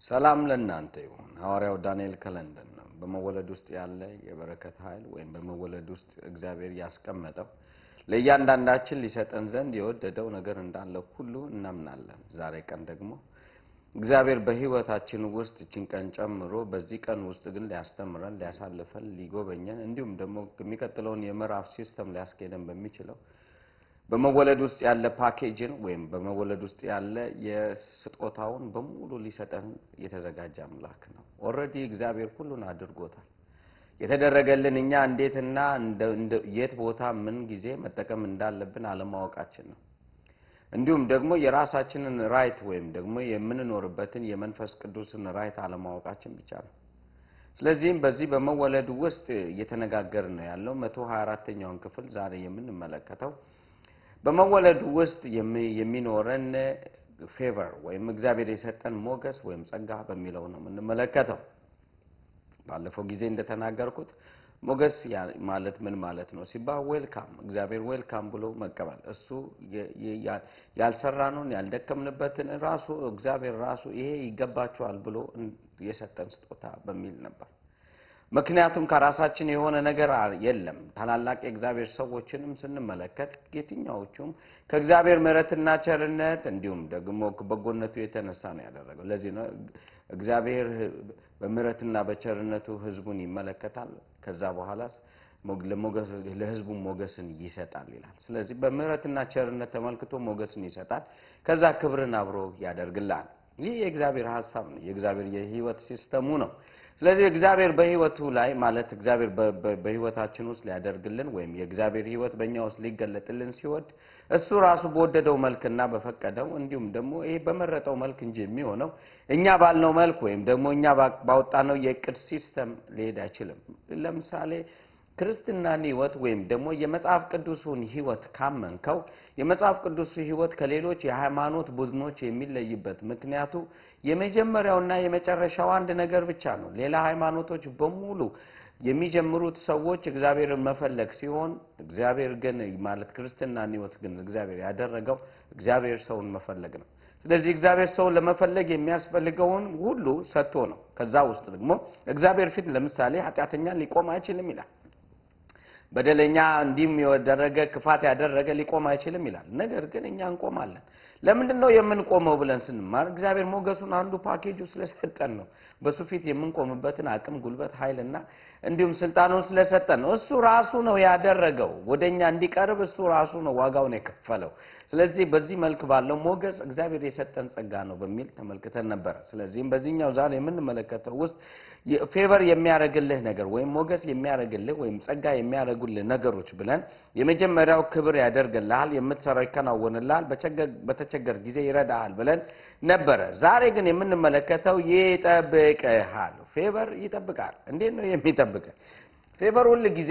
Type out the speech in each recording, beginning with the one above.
ሰላም ለእናንተ ይሁን። ሐዋርያው ዳንኤል ከለንደን ነው። በመወለድ ውስጥ ያለ የበረከት ኃይል ወይም በመወለድ ውስጥ እግዚአብሔር ያስቀመጠው ለእያንዳንዳችን ሊሰጠን ዘንድ የወደደው ነገር እንዳለ ሁሉ እናምናለን። ዛሬ ቀን ደግሞ እግዚአብሔር በሕይወታችን ውስጥ እችን ቀን ጨምሮ በዚህ ቀን ውስጥ ግን ሊያስተምረን፣ ሊያሳልፈን፣ ሊጎበኘን እንዲሁም ደግሞ የሚቀጥለውን የምዕራፍ ሲስተም ሊያስኬደን በሚችለው በመወለድ ውስጥ ያለ ፓኬጅን ወይም በመወለድ ውስጥ ያለ የስጦታውን በሙሉ ሊሰጠን የተዘጋጀ አምላክ ነው። ኦልሬዲ እግዚአብሔር ሁሉን አድርጎታል። የተደረገልን እኛ እንዴትና የት ቦታ ምን ጊዜ መጠቀም እንዳለብን አለማወቃችን ነው። እንዲሁም ደግሞ የራሳችንን ራይት ወይም ደግሞ የምንኖርበትን የመንፈስ ቅዱስን ራይት አለማወቃችን ብቻ ነው። ስለዚህም በዚህ በመወለድ ውስጥ እየተነጋገርን ነው ያለው መቶ ሀያ አራተኛውን ክፍል ዛሬ የምንመለከተው በመወለዱ ውስጥ የሚኖረን ፌቨር ወይም እግዚአብሔር የሰጠን ሞገስ ወይም ጸጋ በሚለው ነው የምንመለከተው። ባለፈው ጊዜ እንደተናገርኩት ሞገስ ማለት ምን ማለት ነው ሲባል ዌልካም፣ እግዚአብሔር ዌልካም ብሎ መቀበል፣ እሱ ያልሰራነውን ያልደከምንበትን ራሱ እግዚአብሔር ራሱ ይሄ ይገባችኋል ብሎ የሰጠን ስጦታ በሚል ነበር። ምክንያቱም ከራሳችን የሆነ ነገር የለም። ታላላቅ የእግዚአብሔር ሰዎችንም ስንመለከት የትኛዎቹም ከእግዚአብሔር ምሕረትና ቸርነት እንዲሁም ደግሞ በጎነቱ የተነሳ ነው ያደረገው። ለዚህ ነው እግዚአብሔር በምሕረትና በቸርነቱ ሕዝቡን ይመለከታል። ከዛ በኋላ ለሕዝቡ ሞገስን ይሰጣል ይላል። ስለዚህ በምሕረትና ቸርነት ተመልክቶ ሞገስን ይሰጣል። ከዛ ክብርን አብሮ ያደርግላል። ይህ የእግዚአብሔር ሀሳብ ነው። የእግዚአብሔር የህይወት ሲስተሙ ነው። ስለዚህ እግዚአብሔር በህይወቱ ላይ ማለት እግዚአብሔር በህይወታችን ውስጥ ሊያደርግልን ወይም የእግዚአብሔር ህይወት በእኛ ውስጥ ሊገለጥልን ሲወድ እሱ ራሱ በወደደው መልክና በፈቀደው እንዲሁም ደግሞ ይሄ በመረጠው መልክ እንጂ የሚሆነው እኛ ባልነው መልክ ወይም ደግሞ እኛ ባወጣነው የእቅድ ሲስተም ሊሄድ አይችልም። ለምሳሌ ክርስትናን ህይወት ወይም ደግሞ የመጽሐፍ ቅዱሱን ህይወት ካመንከው የመጽሐፍ ቅዱሱ ህይወት ከሌሎች የሃይማኖት ቡድኖች የሚለይበት ምክንያቱ የመጀመሪያውና የመጨረሻው አንድ ነገር ብቻ ነው። ሌላ ሃይማኖቶች በሙሉ የሚጀምሩት ሰዎች እግዚአብሔርን መፈለግ ሲሆን እግዚአብሔር ግን ማለት ክርስትናን ህይወት ግን እግዚአብሔር ያደረገው እግዚአብሔር ሰውን መፈለግ ነው። ስለዚህ እግዚአብሔር ሰውን ለመፈለግ የሚያስፈልገውን ሁሉ ሰጥቶ ነው። ከዛ ውስጥ ደግሞ እግዚአብሔር ፊት ለምሳሌ ኃጢአተኛ ሊቆም አይችልም ይላል። በደለኛ እንዲህም ያደረገ ክፋት ያደረገ ሊቆም አይችልም ይላል። ነገር ግን እኛ እንቆማለን። ለምንድን ነው የምንቆመው ብለን ስንማር እግዚአብሔር ሞገሱን አንዱ ፓኬጁ ስለሰጠን ነው። በሱ ፊት የምንቆምበትን አቅም፣ ጉልበት፣ ኃይልና እንዲሁም ስልጣኑን ስለሰጠን ነው። እሱ ራሱ ነው ያደረገው። ወደ እኛ እንዲቀርብ እሱ ራሱ ነው ዋጋውን የከፈለው። ስለዚህ በዚህ መልክ ባለው ሞገስ እግዚአብሔር የሰጠን ጸጋ ነው በሚል ተመልክተን ነበረ። ስለዚህም በዚህኛው ዛሬ የምንመለከተው ውስጥ ፌቨር የሚያደርግልህ ነገር ወይም ሞገስ የሚያደርግልህ ወይም ጸጋ የሚያደርጉልህ ነገሮች ብለን የመጀመሪያው ክብር ያደርግልሃል፣ የምትሰራው ይከናወንልሃል፣ በተቸገር ጊዜ ይረዳሃል ብለን ነበረ። ዛሬ ግን የምንመለከተው ይጠብቅሃል። ፌቨር ይጠብቃል። እንዴት ነው የሚጠብቅህ? ፌቨር ሁል ጊዜ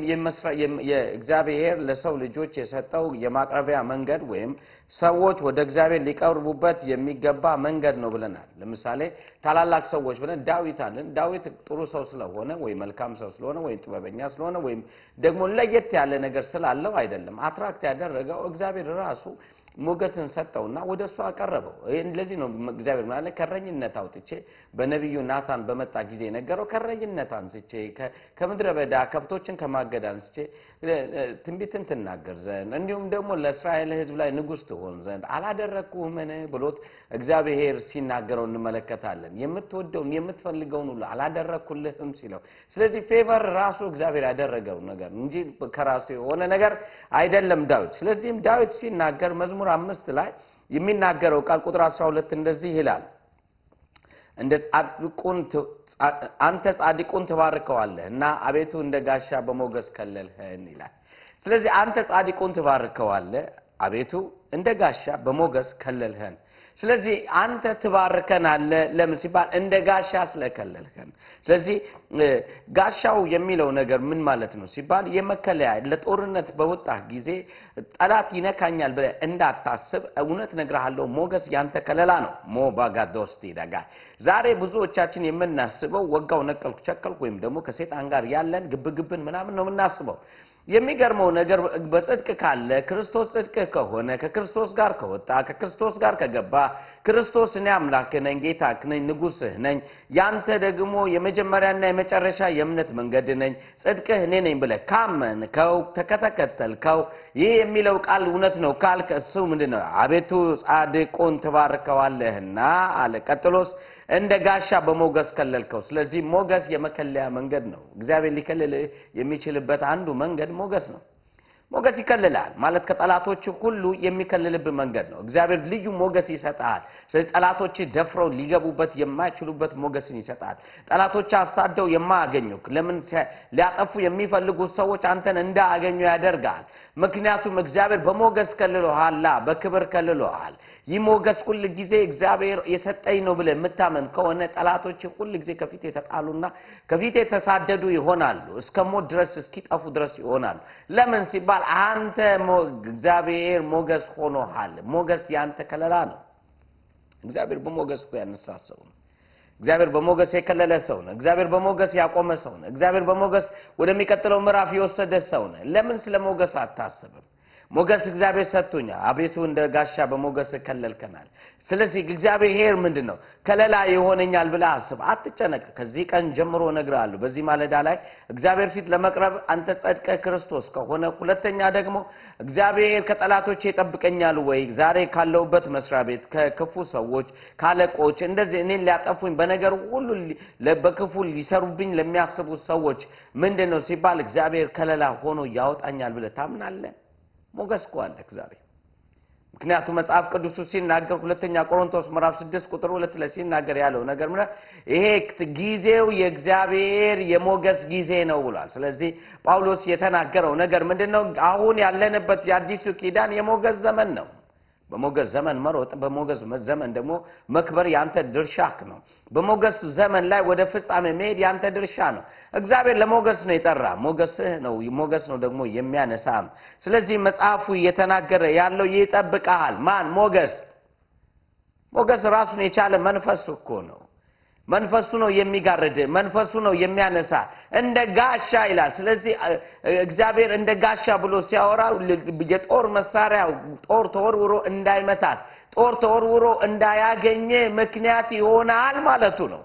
የእግዚአብሔር ለሰው ልጆች የሰጠው የማቅረቢያ መንገድ ወይም ሰዎች ወደ እግዚአብሔር ሊቀርቡበት የሚገባ መንገድ ነው ብለናል። ለምሳሌ ታላላቅ ሰዎች ብለን ዳዊት አለን። ዳዊት ጥሩ ሰው ስለሆነ ወይም መልካም ሰው ስለሆነ ወይም ጥበበኛ ስለሆነ ወይም ደግሞ ለየት ያለ ነገር ስላለው አይደለም። አትራክት ያደረገው እግዚአብሔር ራሱ ሞገስን ሰጠውና ወደ እሱ አቀረበው። ለዚህ ነው እግዚአብሔር ማለት ከረኝነት አውጥቼ በነቢዩ ናታን በመጣ ጊዜ ነገረው። ከረኝነት አንስቼ ከምድረ በዳ ከብቶችን ከማገድ አንስቼ ትንቢትን ትናገር ዘንድ እንዲሁም ደግሞ ለእስራኤል ሕዝብ ላይ ንጉሥ ትሆን ዘንድ አላደረግኩህምን ብሎት እግዚአብሔር ሲናገረው እንመለከታለን። የምትወደውን የምትፈልገውን ሁሉ አላደረግኩልህም ሲለው፣ ስለዚህ ፌቨር ራሱ እግዚአብሔር ያደረገው ነገር እንጂ ከራሱ የሆነ ነገር አይደለም ዳዊት። ስለዚህም ዳዊት ሲናገር መዝሙር አምስት ላይ የሚናገረው ቃል ቁጥር አስራ ሁለት እንደዚህ ይላል እንደ ጻድቁን አንተ ጻድቁን ትባርከዋለህ እና አቤቱ እንደ ጋሻ በሞገስ ከለልህን ይላል። ስለዚህ አንተ ጻድቁን ትባርከዋለህ አቤቱ እንደ ጋሻ በሞገስ ከለልህን። ስለዚህ አንተ ትባርከናለህ። ለምን ሲባል እንደ ጋሻ ስለከለልህን። ስለዚህ ጋሻው የሚለው ነገር ምን ማለት ነው ሲባል የመከለያ ለጦርነት በወጣህ ጊዜ ጠላት ይነካኛል ብለህ እንዳታስብ፣ እውነት እነግርሃለሁ ሞገስ ያንተ ከለላ ነው። ሞባጋዶስቲ ደጋ ዛሬ ብዙዎቻችን የምናስበው ወጋው፣ ነቀልኩ፣ ቸከልኩ ወይም ደግሞ ከሴጣን ጋር ያለን ግብግብን ምናምን ነው የምናስበው። የሚገርመው ነገር በጽድቅ ካለ ክርስቶስ ጽድቅ ከሆነ ከክርስቶስ ጋር ከወጣ ከክርስቶስ ጋር ከገባ ክርስቶስ እኔ አምላክህ ነኝ፣ ጌታህ ነኝ፣ ንጉሥህ ነኝ፣ ያንተ ደግሞ የመጀመሪያና የመጨረሻ የእምነት መንገድ ነኝ፣ ጽድቅህ እኔ ነኝ ብለህ ካመንከው ከተከተልከው ይህ የሚለው ቃል እውነት ነው ካልክ እሱ ምንድን ነው? አቤቱ ጻድቁን ትባርከዋለህና አለ። ቀጥሎስ እንደ ጋሻ በሞገስ ከለልከው። ስለዚህ ሞገስ የመከለያ መንገድ ነው። እግዚአብሔር ሊከልል የሚችልበት አንዱ መንገድ ሞገስ ነው። ሞገስ ይከልላል ማለት ከጠላቶች ሁሉ የሚከልልብ መንገድ ነው። እግዚአብሔር ልዩ ሞገስ ይሰጣል። ስለዚህ ጠላቶች ደፍረው ሊገቡበት የማይችሉበት ሞገስን ይሰጣል። ጠላቶች አሳደው የማያገኙ ለምን ሊያጠፉ የሚፈልጉ ሰዎች አንተን እንዳያገኙ ያደርጋል። ምክንያቱም እግዚአብሔር በሞገስ ከልሎሃላ፣ በክብር ከልሎሃል። ይህ ሞገስ ሁል ጊዜ እግዚአብሔር የሰጠኝ ነው ብለህ የምታመን ከሆነ ጠላቶች ሁል ጊዜ ከፊት የተጣሉና ከፊት የተሳደዱ ይሆናሉ። እስከ ሞት ድረስ እስኪጠፉ ድረስ ይሆናሉ። ለምን ሲባል አንተ እግዚአብሔር ሞገስ ሆኖሃል። ሞገስ ያንተ ከለላ ነው። እግዚአብሔር በሞገስ እኮ ያነሳ ሰው ነው። እግዚአብሔር በሞገስ የከለለ ሰው ነው። እግዚአብሔር በሞገስ ያቆመ ሰው ነው። እግዚአብሔር በሞገስ ወደሚቀጥለው ምዕራፍ የወሰደ ሰው ነው። ለምን ስለ ሞገስ አታስብም? ሞገስ እግዚአብሔር ሰጥቶኛል። አቤቱ እንደ ጋሻ በሞገስ ከለልከናል። ስለዚህ እግዚአብሔር ምንድን ነው ከለላ ይሆነኛል ብለህ አስብ፣ አትጨነቅ። ከዚህ ቀን ጀምሮ እነግርሃለሁ። በዚህ ማለዳ ላይ እግዚአብሔር ፊት ለመቅረብ አንተ ጸድቀህ ክርስቶስ ከሆነ፣ ሁለተኛ ደግሞ እግዚአብሔር ከጠላቶቼ ይጠብቀኛል ወይ? ዛሬ ካለሁበት መስሪያ ቤት ከክፉ ሰዎች ካለቆች፣ እንደዚህ እኔን ሊያጠፉኝ በነገር ሁሉ በክፉ ሊሰሩብኝ ለሚያስቡ ሰዎች ምንድን ነው ሲባል እግዚአብሔር ከለላ ሆኖ ያወጣኛል ብለህ ታምናለህ? ሞገስ እኮ አለህ ዛሬ። ምክንያቱም መጽሐፍ ቅዱሱ ሲናገር ሁለተኛ ቆሮንቶስ ምዕራፍ ስድስት ቁጥር ሁለት ላይ ሲናገር ያለው ነገር ምንድን ነው? ይሄ ጊዜው የእግዚአብሔር የሞገስ ጊዜ ነው ብሏል። ስለዚህ ጳውሎስ የተናገረው ነገር ምንድን ነው? አሁን ያለንበት የአዲሱ ኪዳን የሞገስ ዘመን ነው። በሞገስ ዘመን መሮጥ፣ በሞገስ ዘመን ደግሞ መክበር ያንተ ድርሻህ ነው። በሞገስ ዘመን ላይ ወደ ፍጻሜ መሄድ ያንተ ድርሻ ነው። እግዚአብሔር ለሞገስ ነው የጠራ፣ ሞገስህ ነው ሞገስ ነው ደግሞ የሚያነሳም። ስለዚህ መጽሐፉ እየተናገረ ያለው ይጠብቀሃል። ማን? ሞገስ። ሞገስ ራሱን የቻለ መንፈስ እኮ ነው። መንፈሱ ነው የሚጋርድ፣ መንፈሱ ነው የሚያነሳ እንደ ጋሻ ይላል። ስለዚህ እግዚአብሔር እንደ ጋሻ ብሎ ሲያወራ የጦር መሳሪያ ጦር ተወርውሮ እንዳይመታት፣ ጦር ተወርውሮ እንዳያገኘ ምክንያት ይሆናል ማለቱ ነው።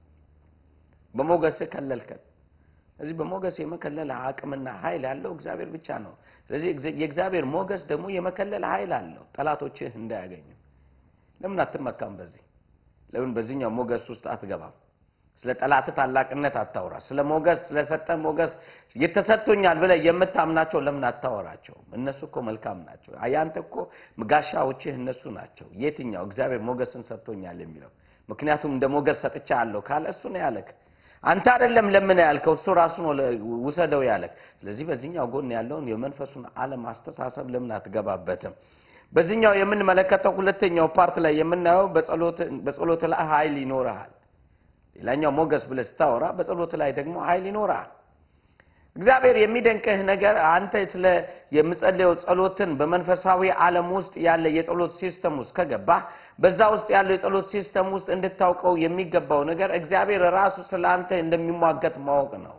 በሞገስ ከለልከን። ስለዚህ በሞገስ የመከለል አቅምና ኃይል ያለው እግዚአብሔር ብቻ ነው። ስለዚህ የእግዚአብሔር ሞገስ ደግሞ የመከለል ኃይል አለው፣ ጠላቶችህ እንዳያገኙ። ለምን አትመካም በዚህ ለምን በዚህኛው ሞገስ ውስጥ አትገባም? ስለ ጠላት ታላቅነት አታውራ። ስለ ሞገስ ስለሰጠ ሞገስ የተሰጥቶኛል ብለህ የምታምናቸው ለምን አታወራቸውም? እነሱ እኮ መልካም ናቸው። ያንተ እኮ ጋሻዎችህ እነሱ ናቸው። የትኛው እግዚአብሔር ሞገስን ሰጥቶኛል የሚለው ምክንያቱም እንደ ሞገስ ሰጥቻለሁ ካለ እሱ ነው ያለክ። አንተ አይደለም ለምን ያልከው እሱ ራሱ ነው ውሰደው ያለክ። ስለዚህ በዚህኛው ጎን ያለውን የመንፈሱን ዓለም አስተሳሰብ ለምን አትገባበትም? በዚህኛው የምንመለከተው ሁለተኛው ፓርት ላይ የምናየው በጸሎት ላይ ኃይል ይኖርሃል። ሌላኛው ሞገስ ብለህ ስታወራ በጸሎት ላይ ደግሞ ኃይል ይኖርሃል። እግዚአብሔር የሚደንቅህ ነገር አንተ ስለ የምጸልየው ጸሎትን በመንፈሳዊ ዓለም ውስጥ ያለ የጸሎት ሲስተም ውስጥ ከገባህ በዛ ውስጥ ያለው የጸሎት ሲስተም ውስጥ እንድታውቀው የሚገባው ነገር እግዚአብሔር ራሱ ስለ አንተ እንደሚሟገት ማወቅ ነው።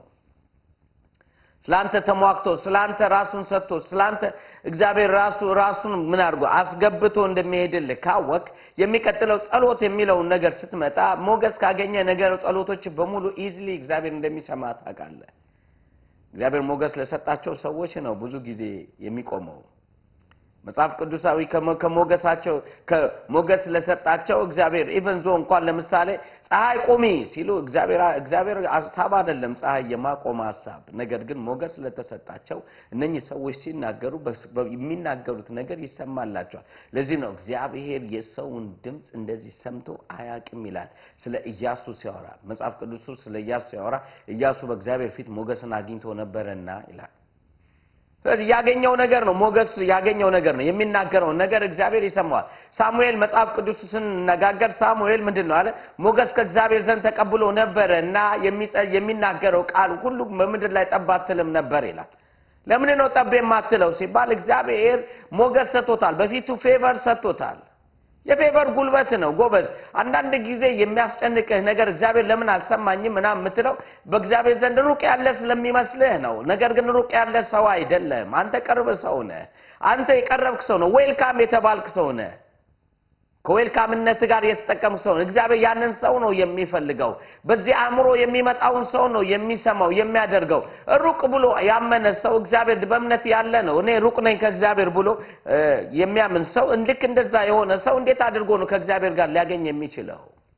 ስላንተ ተሟግቶ ስላንተ ራሱን ሰጥቶ ስላንተ እግዚአብሔር ራሱ ራሱን ምን አድርጎ አስገብቶ እንደሚሄድልህ ካወቅ የሚቀጥለው ጸሎት የሚለውን ነገር ስትመጣ ሞገስ ካገኘ ነገር ጸሎቶች በሙሉ ኢዝሊ እግዚአብሔር እንደሚሰማ ታውቃለህ። እግዚአብሔር ሞገስ ለሰጣቸው ሰዎች ነው ብዙ ጊዜ የሚቆመው። መጽሐፍ ቅዱሳዊ ከሞገሳቸው ከሞገስ ለሰጣቸው እግዚአብሔር ኢቨን ዞ እንኳን ለምሳሌ ፀሐይ ቁሚ ሲሉ እግዚአብሔር ሀሳብ አይደለም ፀሐይ የማቆም ሀሳብ። ነገር ግን ሞገስ ለተሰጣቸው እነኚህ ሰዎች ሲናገሩ የሚናገሩት ነገር ይሰማላቸዋል። ለዚህ ነው እግዚአብሔር የሰውን ድምፅ እንደዚህ ሰምቶ አያውቅም ይላል ስለ ኢያሱ ሲያወራ መጽሐፍ ቅዱሱ ስለ ኢያሱ ሲያወራ ኢያሱ በእግዚአብሔር ፊት ሞገስን አግኝቶ ነበረና ይላል። ስለዚህ ያገኘው ነገር ነው። ሞገስ ያገኘው ነገር ነው። የሚናገረውን ነገር እግዚአብሔር ይሰማዋል። ሳሙኤል መጽሐፍ ቅዱስ ስንነጋገር ሳሙኤል ምንድን ነው አለ? ሞገስ ከእግዚአብሔር ዘንድ ተቀብሎ ነበረ እና የሚናገረው ቃል ሁሉ በምድር ላይ ጠብ አትልም ነበር ይላል። ለምን ነው ጠብ የማትለው ሲባል እግዚአብሔር ሞገስ ሰጥቶታል። በፊቱ ፌቨር ሰጥቶታል። የፌቨር ጉልበት ነው ጎበዝ። አንዳንድ ጊዜ የሚያስጨንቅህ ነገር እግዚአብሔር ለምን አልሰማኝም ምናምን የምትለው በእግዚአብሔር ዘንድ ሩቅ ያለ ስለሚመስልህ ነው። ነገር ግን ሩቅ ያለ ሰው አይደለም። አንተ ቅርብ ሰው ነህ። አንተ የቀረብክ ሰው ነው። ዌልካም የተባልክ ሰው ነህ። ከዌልካምነት ጋር የተጠቀምክ ሰው ነው። እግዚአብሔር ያንን ሰው ነው የሚፈልገው። በዚህ አእምሮ የሚመጣውን ሰው ነው የሚሰማው የሚያደርገው። ሩቅ ብሎ ያመነ ሰው እግዚአብሔር በእምነት ያለ ነው። እኔ ሩቅ ነኝ ከእግዚአብሔር ብሎ እ የሚያምን ሰው ልክ እንደዛ የሆነ ሰው እንዴት አድርጎ ነው ከእግዚአብሔር ጋር ሊያገኝ የሚችለው?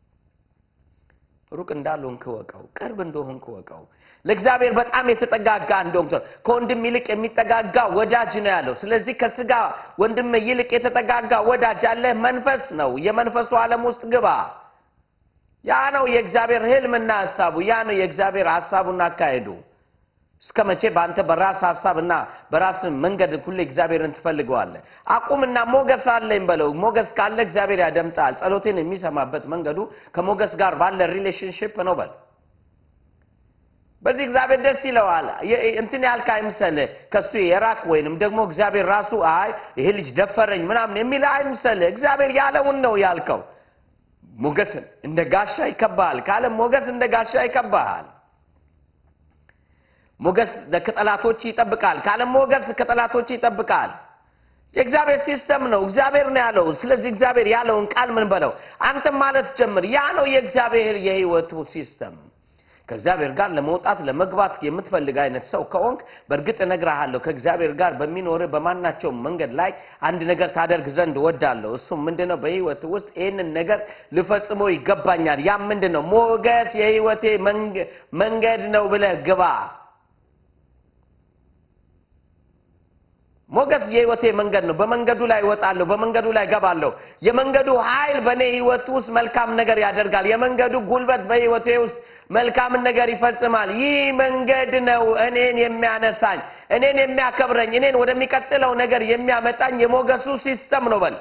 ሩቅ እንዳልሆንክ እወቀው፣ ቅርብ እንደሆንክ እወቀው። ለእግዚአብሔር በጣም የተጠጋጋ እንደሆንክ ሰው ከወንድም ይልቅ የሚጠጋጋ ወዳጅ ነው ያለው። ስለዚህ ከስጋ ወንድም ይልቅ የተጠጋጋ ወዳጅ ያለህ መንፈስ ነው። የመንፈሱ ዓለም ውስጥ ግባ። ያ ነው የእግዚአብሔር ህልምና ሀሳቡ። ያ ነው የእግዚአብሔር ሀሳቡና አካሄዱ። እስከ መቼ በአንተ በራስ ሀሳብና በራስ መንገድ ሁሌ እግዚአብሔርን ትፈልገዋለህ? አቁምና ሞገስ አለኝ በለው። ሞገስ ካለ እግዚአብሔር ያደምጣል። ጸሎቴን የሚሰማበት መንገዱ ከሞገስ ጋር ባለ ሪሌሽንሽፕ ነው በል በዚህ እግዚአብሔር ደስ ይለዋል። የ- እንትን ያልክ አይምሰልህ ከሱ የራቅ ወይንም ደግሞ እግዚአብሔር ራሱ አይ ይሄ ልጅ ደፈረኝ ምናምን የሚል አይምሰልህ። እግዚአብሔር ያለውን ነው ያልከው። ሞገስን እንደ ጋሻ ይከባሃል ካለ ሞገስ እንደ ጋሻ ይከባሃል። ሞገስ ከጠላቶች ይጠብቃል ካለ ሞገስ ከጠላቶች ይጠብቃል። የእግዚአብሔር ሲስተም ነው። እግዚአብሔር ነው ያለው። ስለዚህ እግዚአብሔር ያለውን ቃል ምን በለው አንተም ማለት ጀምር። ያ ነው የእግዚአብሔር የህይወቱ ሲስተም። ከእግዚአብሔር ጋር ለመውጣት ለመግባት የምትፈልግ አይነት ሰው ከሆንክ በእርግጥ እነግርሃለሁ ከእግዚአብሔር ጋር በሚኖርህ በማናቸውም መንገድ ላይ አንድ ነገር ታደርግ ዘንድ ወዳለሁ። እሱም ምንድን ነው? በህይወት ውስጥ ይህንን ነገር ልፈጽሞ ይገባኛል። ያም ምንድን ነው? ሞገስ የህይወቴ መንገ- መንገድ ነው ብለህ ግባ። ሞገስ የህይወቴ መንገድ ነው። በመንገዱ ላይ እወጣለሁ፣ በመንገዱ ላይ ገባለሁ። የመንገዱ ኃይል በእኔ ህይወት ውስጥ መልካም ነገር ያደርጋል። የመንገዱ ጉልበት በህይወቴ ውስጥ መልካምን ነገር ይፈጽማል። ይህ መንገድ ነው እኔን የሚያነሳኝ፣ እኔን የሚያከብረኝ፣ እኔን ወደሚቀጥለው ነገር የሚያመጣኝ የሞገሱ ሲስተም ነው። በል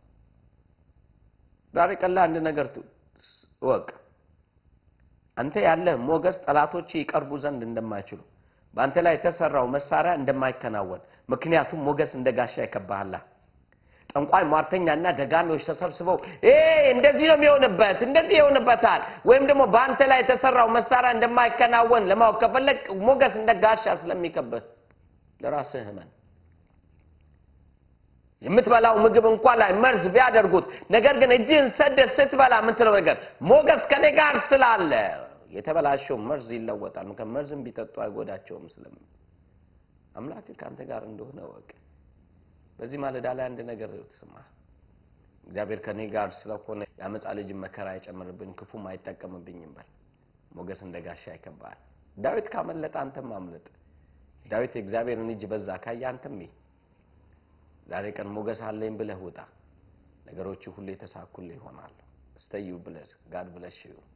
ዛሬ ቀላ አንድ ነገር ት- እወቅ። አንተ ያለህ ሞገስ ጠላቶች ይቀርቡ ዘንድ እንደማይችሉ በአንተ ላይ የተሰራው መሳሪያ እንደማይከናወን ምክንያቱም ሞገስ እንደ ጋሻ ይከባሃላ። ጠንቋይ ሟርተኛና ደጋሚዎች ተሰብስበው "ኤ እንደዚህ ነው የሚሆንበት እንደዚህ ይሆንበታል ወይም ደግሞ በአንተ ላይ የተሰራው መሳሪያ እንደማይከናወን ለማወቅ ከፈለግ ሞገስ እንደ ጋሻ ስለሚከብህ ለራስህ እመን። የምትበላው ምግብ እንኳን ላይ መርዝ ቢያደርጉት ነገር ግን እጅህን ሰደህ ስትበላ የምትለው ነገር ሞገስ ከኔ ጋር ስላለ የተበላሸው መርዝ ይለወጣል። ምክንያቱም መርዝም ቢጠጡ አይጎዳቸውም ስለምን አምላክ ከአንተ ጋር እንደሆነ እወቅ። በዚህ ማለዳ ላይ አንድ ነገር ስማ። እግዚአብሔር ከኔ ጋር ስለሆነ የአመፃ ልጅን መከራ አይጨምርብኝ፣ ክፉም አይጠቀምብኝም በል። ሞገስ እንደ ጋሻ ይከባሃል። ዳዊት ካመለጠ አንተም አምልጥ። ዳዊት የእግዚአብሔርን እጅ በዛ ካየ አንተም ይህ ዛሬ ቀን ሞገስ አለኝ ብለህ ውጣ። ነገሮች ሁሉ የተሳኩልህ ይሆናሉ። ስተዩ ብለስ ጋድ ብለሽ